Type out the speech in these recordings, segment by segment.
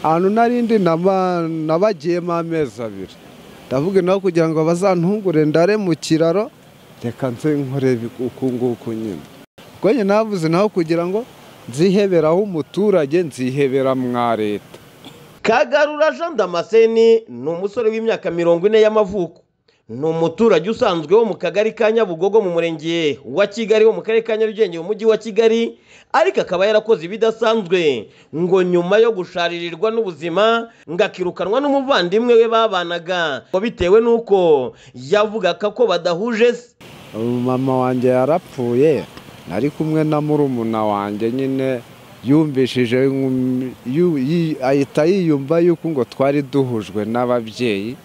ahantu narindi nabagiyemo amezi abiri ndavuga nawe kugira ngo bazantungure ndare mu kiraro reka nze nkorebe uku nguku nyine ubwo nyine navuze nawe kugira ngo nziheberaho umuturage nzihebera mwa leta kagarura jean damascene ni umusore w'imyaka mirongo ine y'amavuko ni umuturage usanzwe wo mu kagari ka nyabugogo mu murenge wa kigali wo mu karere ka nyarugenge mu mujyi wa kigali ariko akaba yarakoze ibidasanzwe ngo nyuma yo gusharirirwa n'ubuzima ngo akirukanwa n'umuvandimwe we babanaga ngo bitewe n'uko yavugaga ko badahuje se mama wanjye yarapfuye nari kumwe na murumuna wanjye nyine yumvishije ahita yiyumva yuko ngo twari duhujwe n'ababyeyi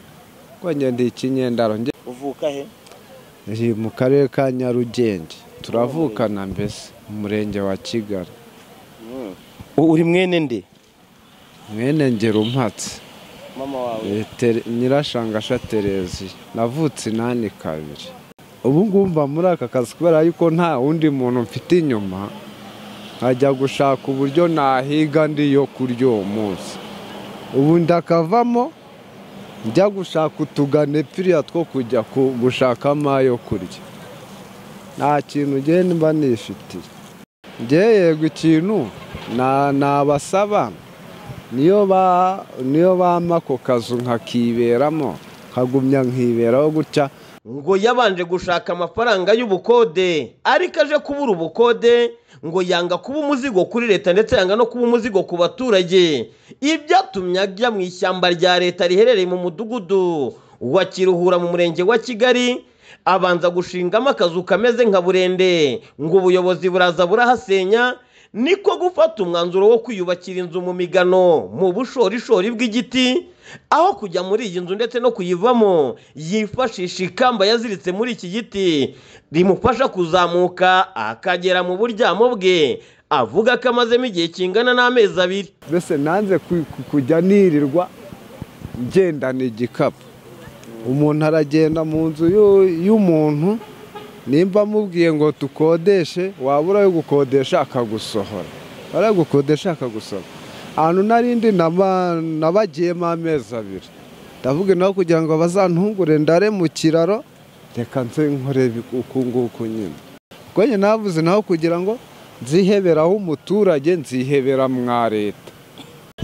ngende ikinyendaro uvuka he mu karere ka nyarugenge turavukana mbese umurenge wa kigali uri mwene nde mwene ngera umpatse mama wawe nyirashangasha tereziya navutse inani kabiri ubu ngubu mba muri aka kazi kubera yuko nta wundi muntu mfite inyuma nkajya gushaka uburyo nahiga ndi yo kurya uwo munsi ubu ndakavamo njya gushaka utugane piriya two kujya gushakamo ayo kurya nta kintu ugenda mba nifitiye njyewe yego ikintu nabasaba niyo bampa ako kazu nkakiberamo nkagumya nkiberaho gutya ngo yabanje gushaka amafaranga y'ubukode ariko aje kubura ubukode ngo yanga kuba umuzigo kuri leta ndetse yanga no kuba umuzigo ku baturage ibyatumye ajya mu ishyamba rya leta riherereye mu mudugudu wa kiruhura mu murenge wa kigali abanza gushingamo akazu kameze nka burende ngo ubuyobozi buraza burahasenya niko gufata umwanzuro wo kwiyubakira inzu mu migano mu bushorishori bw'igiti aho kujya muri iyi nzu ndetse no kuyivamo yifashisha ikamba yaziritse muri iki giti rimufasha kuzamuka akagera mu buryamo bwe avuga ko amazemo igihe kingana n'amezi abiri mbese nanze kujya nirirwa ngendana igikapu umuntu aragenda mu nzu y'umuntu nimba amubwiye ngo tukodeshe waba urayo gukodesha akagusohora urayo gukodesha akagusohora ahantu narindi nabagiyemo amezi abiri ndavuga nawe kugira ngo bazantungure ndare mu kiraro reka nze nkorebe uku nguku nyine ubwo nyine navuze nawe kugira ngo nziheberaho umuturage nzihebera mwa leta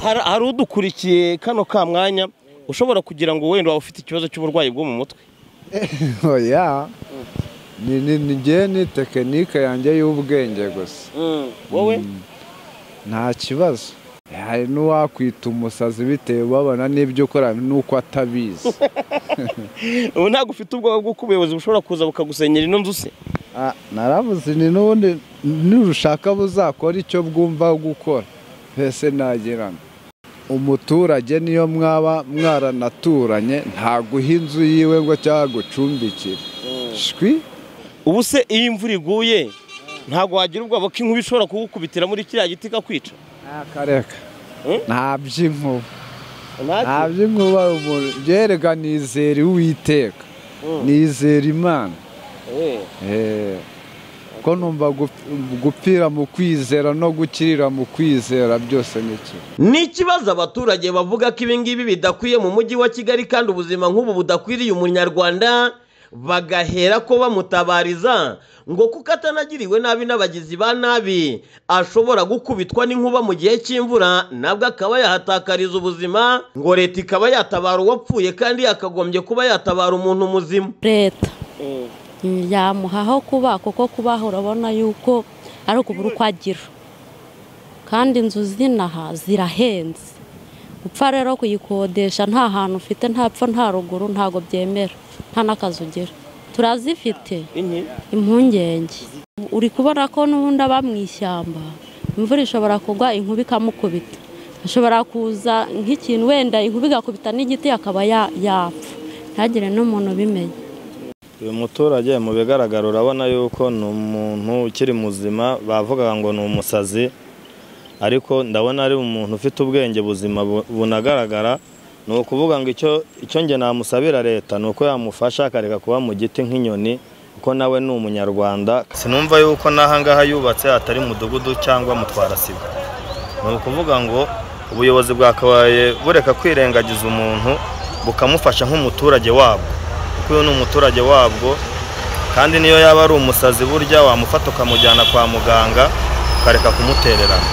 hari udukurikiye kano ka mwanya ushobora kugira ngo wenda waba ufite ikibazo cy'uburwayi bwo mu mutwe oya ni njye ni tekinike yanjye y'ubwenge gusa wowe nta kibazo hari n'uwakwita umusazi bitewe babona n'ibyo ukora n'uko atabizi ubu ntabwo ufite ubwoba bw'uko ubuyobozi bushobora kuza bukagusenyera ino nzu se narabuze ni n'ubundi nurushaka buzakora icyo bwumva gukora mbese nagirana umuturage niyo mwaba mwaranaturanye ntaguha inzu yiwe ngo cyangwa agucumbikire shwi ubu se iyo imvura iguye ntabwo wagira ubwoba ko inkuba ishobora kugukubitira muri kiriya giti ikakwica akareka nta by'inkuba nta by'inkuba byereka nizera uwiteka nizera imana ko numva gupfira mu kwizera no gukirira mu kwizera byose ni kimwe ni ikibazo abaturage bavuga ko ibi ngibi bidakwiye mu mujyi wa kigali kandi ubuzima nk'ubu budakwiriye umunyarwanda bagahera ko bamutabariza ngo kuko atanagiriwe nabi n'abagizi ba nabi ashobora gukubitwa n'inkuba mu gihe cy'imvura nabwo akaba yahatakariza ubuzima ngo leta ikaba yatabara uwapfuye kandi yakagombye kuba yatabara umuntu muzima leta yamuhaho kuba kuko kubaho urabona yuko ari ukubura uko agira kandi inzu z'inaha zirahenze gupfa rero kuyikodesha nta hantu ufite ntapfa nta ruguru ntabwo byemera nta n'akazi ugira turazifite impungenge uri kubona ko n'ubundi aba mu ishyamba imvura ishobora kugwa inkuba ikamukubita ashobora kuza nk'ikintu wenda inkuba igakubita n'igiti akaba yapfa ntagire n'umuntu ubimenya uyu muturage mu bigaragara urabona yuko ni umuntu ukiri muzima bavugaga ngo ni umusazi ariko ndabona ari umuntu ufite ubwenge buzima bunagaragara ni ukuvuga ngo icyo nge namusabira leta ni uko yamufasha akareka kuba mu giti nk'inyoni kuko nawe ni umunyarwanda sinumva yuko n'ahangaha yubatse atari mudugudu cyangwa mutwarasibo ni ukuvuga ngo ubuyobozi bwakabaye bureka kwirengagiza umuntu bukamufasha nk'umuturage wabwo kuko uyu ni umuturage wabwo kandi niyo yaba ari umusazi burya wamufata ukamujyana kwa muganga ukareka kumutererana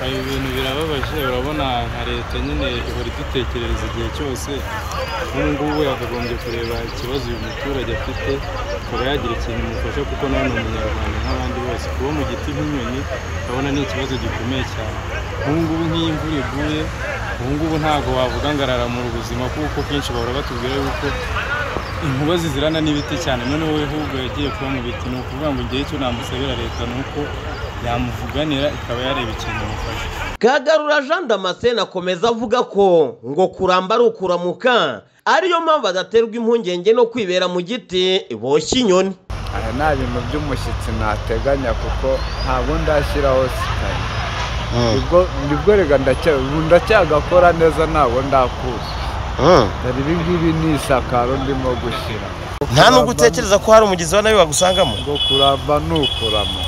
hari ibintu birababaje urabona nka leta nyine ihora idutekerereza igihe cyose nk'ubu ngubu yakagombye kureba ikibazo uyu muturage afite akaba yagira ikintu imufasha kuko nawe ni umunyarwanda nk'abandi bose kuba mu giti nk'inyoni urabona ni ikibazo gikomeye cyane nk'ubu ngubu nk'iyo imvura iguye ubu ngubu ntabwo wavuga ngo araramura ubuzima kuko kenshi bahora batubwira yuko inkuba zizirana n'ibiti cyane noneho we ahubwo yagiye kuba mu biti ni ukuvuga ngo igihe cyo namusabira leta ni uko yamuvuganira ikaba yareba ikintu imufasha kagarura jean damascene akomeza avuga ko ngo kuramba ari ukuramuka ariyo mpamvu adaterwa impungenge no kwibera mu giti boshye inyoni aha nta bintu by'umushyitsi nateganya kuko ntabwo ndashyiraho sikari nibwo nibwo reka ndacya ubu ndacyagakora neza ntabwo ndakuza dore ibi ngibi ni isakaro ndimo gushyira nta nubwo utekereza ko hari umugezi wa nawe wagusangamo ngo kuramba ni ukurama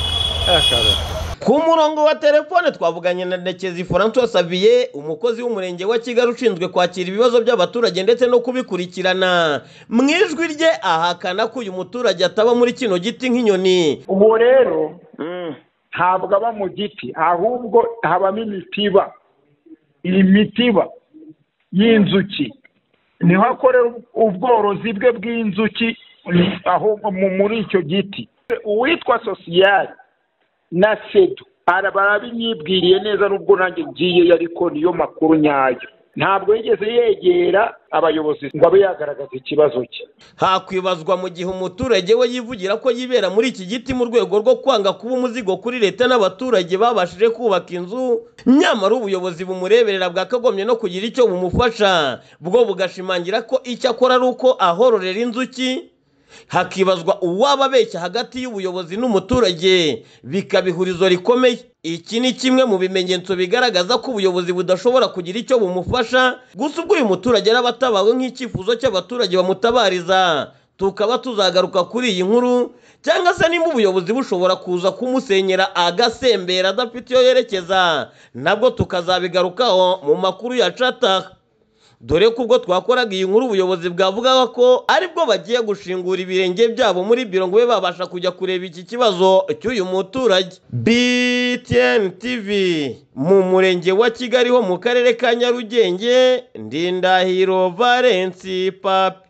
akarara ku murongo wa telefone twavuganye na ndekezi francois saviye umukozi w'umurenge wa kigali ushinzwe kwakira ibibazo by'abaturage ndetse no kubikurikirana mu ijwi rye ahakana ko uyu muturage ataba muri kino giti nk'inyoni ubu rero ntabwo aba mu giti ahubwo habamo imitiba iyi mitiba y'inzuki niho akorera ubworozi bwe bw'inzuki ni- aho mu- muri icyo giti uwitwa sosiyali na sedu ara- barabinyibwiriye neza n'ubwo nanjye ngiyeyo ariko niyo makuru nyayo ntabwo yigeze yegera abayobozi ngo abe yagaragaza ikibazo cye hakwibazwa mu gihe umuturage we yivugira ko yibera muri iki giti mu rwego rwo kwanga kuba umuzigo kuri leta n'abaturage babashije kubaka inzu nyamara ubuyobozi bumureberera bwakagombye no kugira icyo bumufasha bwo bugashimangira ko icyo akora ari uko ahororera inzuki hakibazwa uwaba abeshya hagati y'ubuyobozi n'umuturage bikaba ihurizo rikomeye iki ni kimwe mu bimenyetso bigaragaza ko ubuyobozi budashobora kugira icyo bumufasha gusa ubwo uyu muturage araba atabawe nk'icyifuzo cy'abaturage bamutabariza tukaba tuzagaruka kuri iyi nkuru cyangwa se nimba ubuyobozi bushobora kuza kumusenyera agasembera adafite iyo yerekeza nabwo tukazabigarukaho mu makuru ya cataka dore ko ubwo twakoraga iyi nkuru ubuyobozi bwavugaga ko aribwo bagiye gushingura ibirenge byabo muri biro ngo babe babasha kujya kureba iki kibazo cy'uyu muturage btn tv mu murenge wa kigali ho mu karere ka nyarugenge ndindahiro valensi papi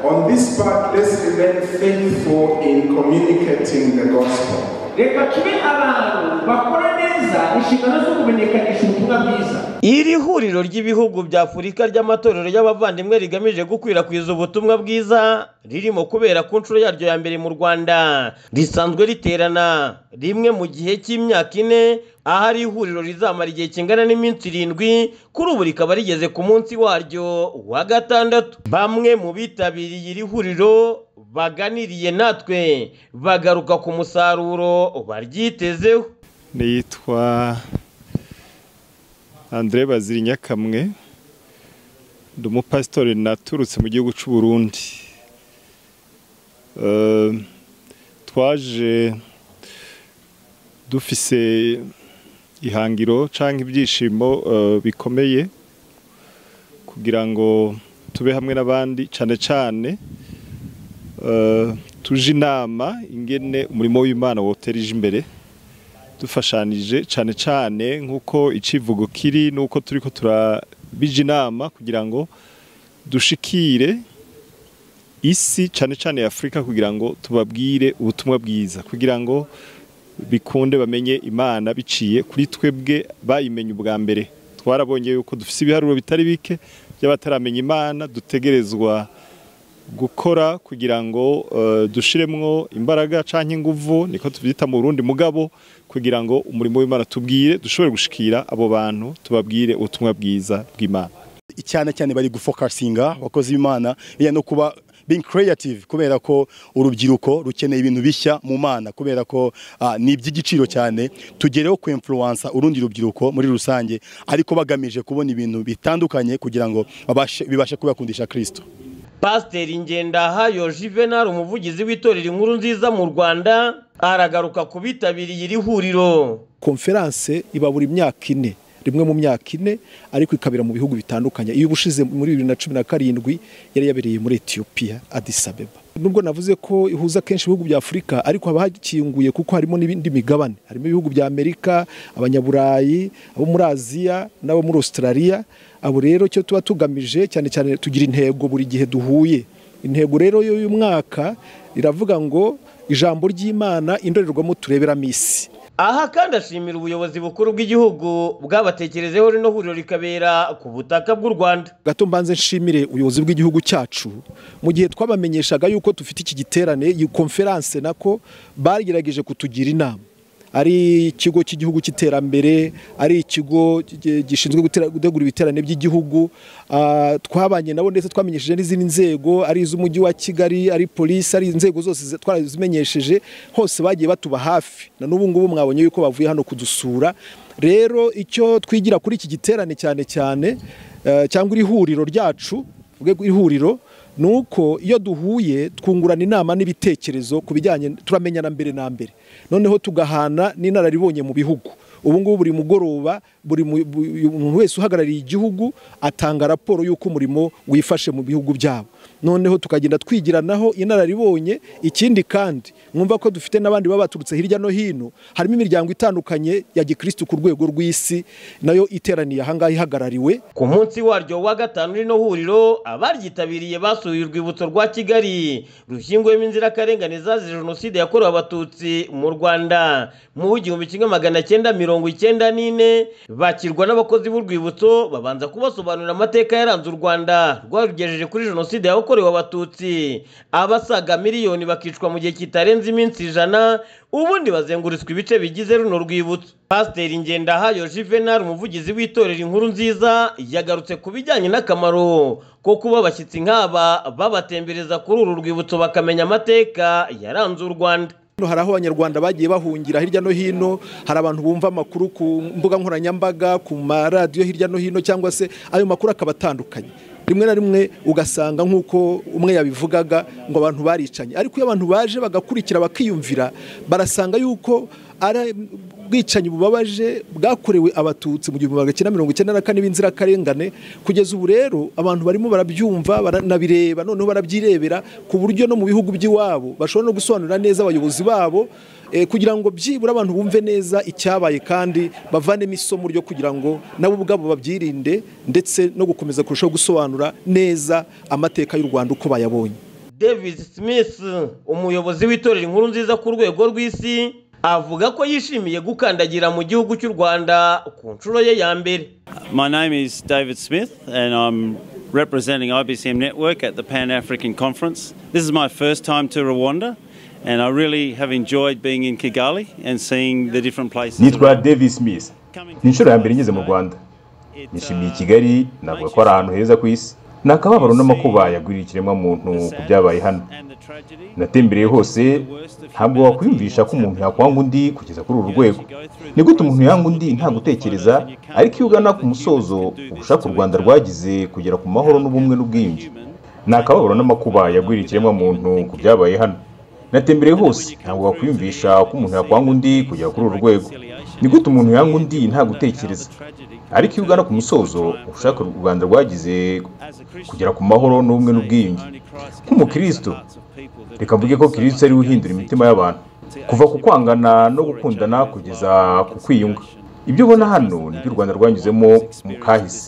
On this part, let's remain faithful in communicating the gospel. reka tube abantu bakora neza inshingano zo kumenyekanisha ubutumwa bwiza iri huriro ry'ibihugu bya afurika ry'amatorero y'abavandimwe rigamije gukwirakwiza ubutumwa bwiza ririmo kubera ku nshuro yaryo ya mbere mu rwanda risanzwe riterana rimwe mu gihe cy'imyaka ine aho ari ihuriro rizamara igihe kingana n'iminsi irindwi kuri ubu rikaba rigeze ku munsi waryo wa gatandatu bamwe mu bitabiriye iri huriro baganiriye natwe bagaruka ku musaruro baryitezeho nitwa Andre Baziri Nyakamwe ndi umupasitori naturutse mu gihugu cy'u Burundi Eh, twaje dufise ihangiro cyangwa ibyishimo eh, bikomeye kugira ngo tube hamwe n'abandi cyane cyane eh, tuje inama ingene umurimo w'Imana wotereje imbere dufashanije cyane cyane nk'uko icivugo kiri n'uko turi ko turabija inama kugira ngo dushikire isi cyane cyane ya afurika kugira ngo tubabwire ubutumwa bwiza kugira ngo bikunde bamenye imana biciye kuri twebwe bayimenye ubwa mbere twarabonye yuko dufite ibiharuro bitari bike by'abataramenya imana dutegerezwa gukora kugira ngo eh, dushiremwo imbaraga canke inguvu niko tuvyita mu Burundi mugabo kugira ngo umurimo w'Imana tubwire dushobore gushikira abo bantu tubabwire ubutumwa bwiza bw'Imana cyane cyane bari gufokasinga abakozi b'imana iya no kuba being creative kubera ko urubyiruko rukeneye ibintu bishya mu mana kubera ko ah, ni iby'igiciro cyane tugereho ku influence urundi rubyiruko muri rusange ariko bagamije kubona ibintu bitandukanye kugira ngo babashe- bibashe kubakundisha Kristo pasiteri ngendahayo juvenal umuvugizi w'itorero inkuru nziza mu rwanda aragaruka ku bitabiriye iri huriro konferanse iba buri myaka ine rimwe mu myaka ine ariko ikabera mu bihugu bitandukanye iyo ubushize muri bibiri na cumi na karindwi yari yabereye muri etiyopiya adisabeba nubwo navuze ko ihuza kenshi ibihugu bya afurika ariko haba hakinguye kuko harimo n'ibindi migabane harimo ibihugu bya amerika abanyaburayi abo muri aziya n'abo muri australia abo rero icyo tuba tugamije cyane cyane tugira intego buri gihe duhuye intego rero y'uyu mwaka iravuga ngo ijambo ry'imana indorerwamo tureberamo isi aha kandi ashimira ubuyobozi bukuru bw'igihugu bwabatekerejeho rino huriro rikabera ku butaka bw'u rwanda gato mbanze nshimire ubuyobozi bw'igihugu cyacu mu gihe twabamenyeshaga yuko dufite iki giterane iyi konferanse nako bagerageje kutugira inama ari ikigo cy'igihugu cy'iterambere ari ikigo gishinzwe gutegura ibiterane by'igihugu twabanye nabo ndetse twamenyesheje n'izindi nzego ari iz'umujyi wa kigali ari polisi ari inzego zose twarazimenyesheje hose bagiye batuba hafi na n'ubu ngubu mwabonye yuko bavuye hano kudusura rero icyo twigira kuri iki giterane cyane cyane cyangwa iri huriro ryacu iri huriro ni uko iyo duhuye twungurana inama n'ibitekerezo ku bijyanye turamenyana mbere na mbere noneho tugahana n'inararibonye mu bihugu ubu ngubu buri mugoroba buri muntu wese uhagarariye igihugu atanga raporo y'uko umurimo wifashe mu bihugu byabo noneho tukagenda twigiranaho inararibonye ikindi kandi mwumva ko dufite n'abandi baba baturutse hirya no hino harimo imiryango itandukanye ya gikirisitu ku rwego rw'isi nayo iteraniye ahangaha ihagarariwe ku munsi waryo wa gatanu rino huriro abaryitabiriye basuye urwibutso rwa kigali rushyinguyemo inzirakarengane zazize jenoside yakorewe abatutsi mu rwanda mu w'igihumbi kimwe magana cyenda mirongo icyenda n'ine bakirwa n'abakozi b'urwibutso babanza kubasobanurira amateka yaranze u rwanda rwarugejeje kuri jenoside yakorewe abatutsi abasaga miliyoni bakicwa mu gihe kitarenze iminsi ijana ubundi bazengurutswe ibice bigize runo rwibutso pasiteri ngendahayo juvenal umuvugizi w'itorero inkuru nziza yagarutse ku bijyanye n'akamaro ko kuba abashyitsi nk'aba babatembereza kuri uru rwibutso bakamenya amateka yaranze u rwanda hari aho abanyarwanda bagiye bahungira hirya no hino hari abantu bumva amakuru ku mbuga nkoranyambaga ku maradiyo hirya no hino cyangwa se ayo makuru akaba atandukanye rimwe na rimwe ugasanga nk'uko umwe yabivugaga ngo abantu baricanye ariko iyo abantu baje bagakurikira bakiyumvira barasanga yuko ari ubwicanyi bubabaje bwakorewe abatutsi mu gihumbi magana cyenda mirongo icyenda na kane b'inzirakarengane kugeza ubu rero abantu barimo barabyumva baranabireba noneho barabyirebera ku buryo no mu bihugu by'iwabo bashobora no gusobanurira neza abayobozi babo kugira ngo byibura abantu bumve neza icyabaye kandi bavanemo isomo ryo kugira ngo nabo ubwabo babyirinde ndetse no gukomeza kurushaho gusobanura neza amateka y'u rwanda uko bayabonye david smith umuyobozi w'itorero inkuru nziza ku rwego rw'isi avuga ko yishimiye gukandagira mu gihugu cy'u rwanda ku nshuro ye ya mbere My name is David Smith, and I'm representing IBCM Network at the Pan African Conference. This is my first time to Rwanda, and I really have enjoyed being in Kigali and seeing the different places. nitwa david smith ni inshuro ya mbere ngeze mu rwanda nishimiye kigali navuga ko ari ahantu heza ku isi ni akababaro n'amakuba yagwiriye ikiremwamuntu ku byabaye hano natembereye hose ntabwo wakwiyumvisha ko umuntu yakwanga undi kugeza kuri uru rwego ni gute umuntu yanga undi nta gutekereza ariko iyo ugana ku musozo ubushake u rwanda rwagize kugera ku mahoro n'ubumwe n'ubwiyunge ni akababaro n'amakuba yagwiriye ikiremwamuntu ku byabaye hano natembereye hose ntabwo wakwiyumvisha ko umuntu yakwanga undi kugera kuri uru rwego ni gute umuntu yanga undi nta gutekereza ariko iyo ugana ku musozo ushaka u rwanda rwagize kugera ku mahoro n'ubumwe n'ubwiyunge nk'umukristo reka mvuge ko kirisito ariwe uhindura imitima y'abantu kuva ku kwangana no gukundana kugeza ku kwiyunga ibyo ubona hano nibyo u rwanda rwanyuzemo mu kahise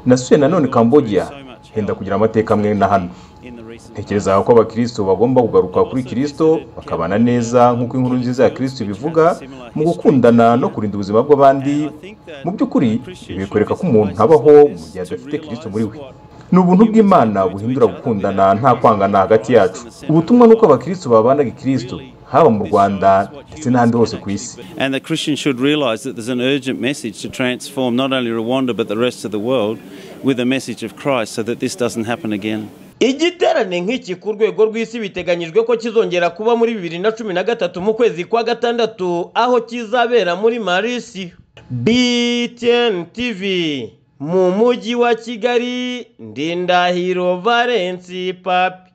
nasuye nanone kambogiya henda kugira amateka amwe na hano tekereza ko abakristo bagomba kugaruka kuri kirisito bakabana neza nk'uko inkuru nziza ya kirisito ibivuga mu gukundana no kurinda ubuzima bw'abandi mu by'ukuri bikwereka ko umuntu abaho mu gihe adafite kirisito muri we ni ubuntu bw'imana buhindura gukundana nta kwangana hagati yacu ubutumwa ni uko abakristo babana kirisito haba mu rwanda ndetse n'ahandi hose ku isi And the Christians should realize that there's an urgent message to transform not only Rwanda but the rest of the world with a message of Christ so that this doesn't happen again. igiterane nk'iki ku rwego rw'isi biteganyijwe ko kizongera kuba muri bibiri na cumi na gatatu mu kwezi kwa gatandatu aho kizabera muri marisi btn tv mu mujyi wa kigali ndindahiro valensi papi